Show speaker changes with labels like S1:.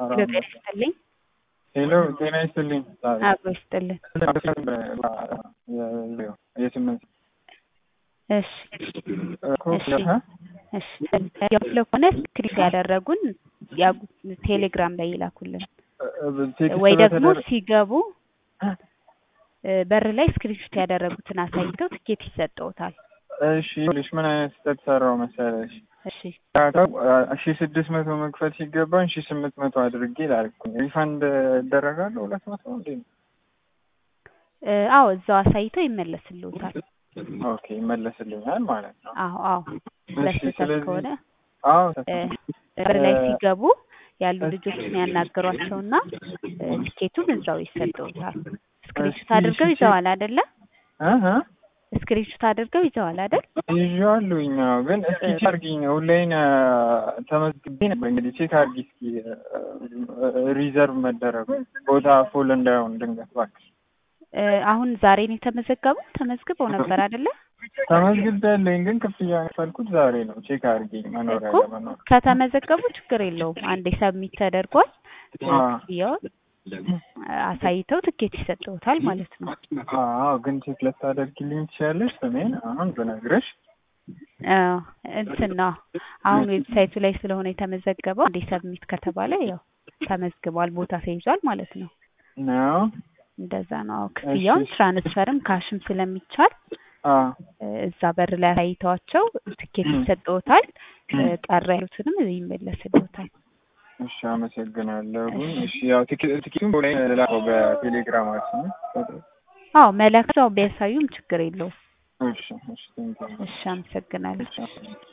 S1: ጤና ይስጥልኝ።
S2: ሄሎ ጤና ይስጥልኝ።
S1: አብሮ ይስጥልን።
S2: የስምንት
S1: እሺ እሺ ያው ስለሆነ ስክሪፕት ያደረጉን ያው ቴሌግራም ላይ ይላኩልን ወይ ደግሞ ሲገቡ በር ላይ ስክሪፕት ያደረጉትን አሳይተው ትኬት ይሰጠውታል።
S2: እሺ ልሽ ምን አይነት ስህተት ሰራው መሰለሽ?
S1: እሺ
S2: ሺ ስድስት መቶ መክፈል ሲገባኝ ሺ ስምንት መቶ አድርጌ ላልኩኝ ሪፋንድ እደረጋለሁ ሁለት መቶ እንዴ?
S1: አዎ እዛው አሳይተው ይመለስልዎታል።
S2: ኦኬ ይመለስልኛል ማለት ነው።
S1: አዎ አዎ ለስህተት ከሆነ
S2: አዎ
S1: በር ላይ ሲገቡ ያሉ ልጆችን ያናገሯቸውና ትኬቱን እዛው ይሰጠውታል። ስክሪንሾት አድርገው ይዘዋል አይደለ? ስክሪንሾት አድርገው ይዘዋል አይደል?
S2: ይዤዋለሁኝ። አዎ ግን እስኪ ቼክ አድርጊኝ። ኦንላይን ተመዝግቤ ነበር። እንግዲህ ቼክ አድርጊ እስኪ ሪዘርቭ መደረጉ ቦታ ፉል እንዳይሆን ድንገት እባክሽ።
S1: አሁን ዛሬ ነው የተመዘገቡት? ተመዝግበው ነበር አይደለ?
S2: ተመዝግቤያለሁኝ ግን ክፍያ የከፈልኩት ዛሬ ነው። ቼክ አድርጊኝ መኖሪያ
S1: እኮ
S2: ለመኖር
S1: ከተመዘገቡ ችግር የለውም። አንዴ ሰብሚት ተደርጓል። ክፍያውን አሳይተው ትኬት ይሰጠውታል ማለት ነው።
S2: አዎ ግን ቼክ ልታደርጊልኝ ትችያለሽ? ስሜን አሁን ብነግርሽ
S1: አዎ እንትን ነው አሁን ዌብሳይቱ ላይ ስለሆነ የተመዘገበው አንዴ ሰብሚት ከተባለ ያው ተመዝግቧል፣ ቦታ ተይዟል ማለት ነው።
S2: ነው
S1: እንደዛ ነው። አዎ ክፍያውን ትራንስፈርም ካሽም ስለሚቻል
S2: አዎ
S1: እዛ በር ላይ አሳይተዋቸው ትኬት ይሰጠውታል። ቀረ ያሉትንም ይመለስልዎታል።
S2: እሺ አመሰግናለሁ። እሺ ያው ትኬቱን ላይ ላከው በቴሌግራማችን
S1: አዎ መላክ እዛው ቢያሳዩም ችግር የለውም።
S2: እሺ እሺ ቴንኪው
S1: እሺ አመሰግናለሁ።
S2: እሺ